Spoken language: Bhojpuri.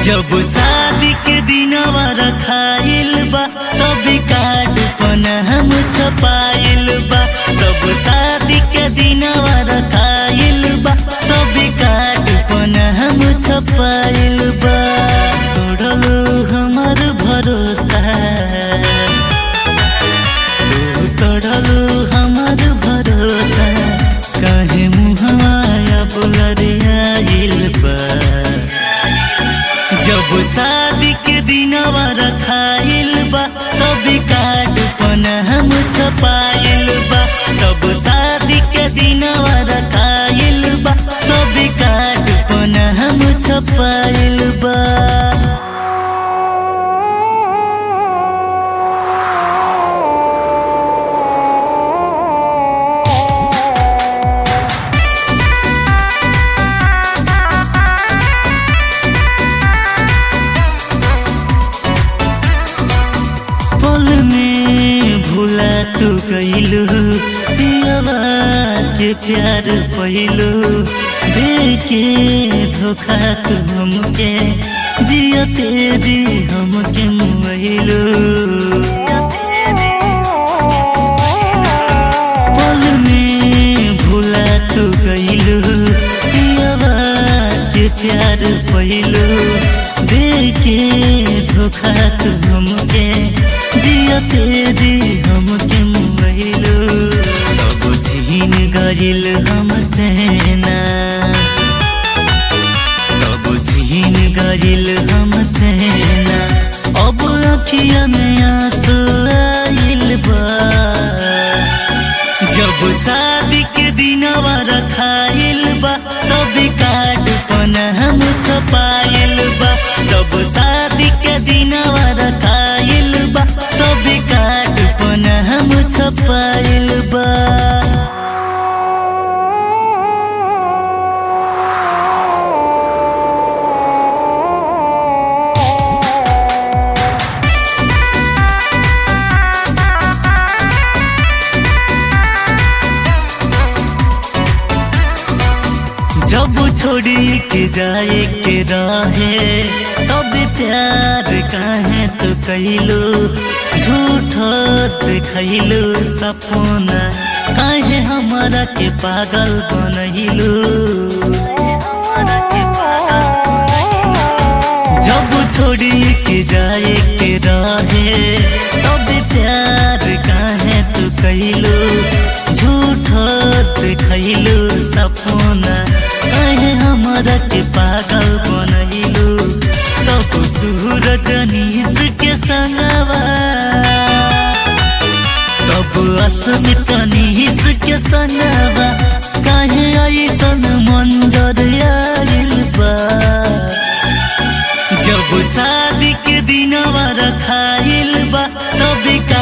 जब शादी के दिनवा रखाइल बा तभी कार्ड पन हम छपाइल बा जब शादी के दिनवा रखाइल बा तभी कार्ड पन हम छपाइल बा तोड़लो हमर भरोसा तू तोड़लो हमर भरोसा काहे मुहमाया बुलरियाइल बा जब शादी के दिनवा रखाइल बा तभी कार्ड पन हम छपाइल बा जब शादी के दिनवा रखाइल बा तभी कार्ड पन हम छपाइल बा पल में भूला तू गईलू पियवा के प्यार पहिलू देखे धोखा तू हमके जियते जी हमके मुइलू पल में भूला तू गईलू पियवा के प्यार पहिलू देखे धोखा तू हमके जियते जी हमके मुइलू सब छीन गइल हमर चैना सब छीन गइल हमर चैना अब अखिया में आंसू आइल बा जब शादी के दिनवा रखाइल बा तभी कार्ड पन हम छपाइल बा जब शादी के दिनवा रखाइल बा तभी कार्ड पन हम छपाइल बा जब छोड़ी के जाए के रहे तब प्यार काहे तो कैलो झूठ देखैलो सपना काहे हमारा के पागल बनैलो जब छोड़ी के जाए के रहे तब प्यार काहे तो कैलो झूठ देखैलो सपना काहे हमरा के पागल बनैलो तब सूरज नीस के संगवा तब अस्मित नीस के संगवा काहे ऐसन मंजर आइल बा जब शादी के दिनवा रखाइल बा तभी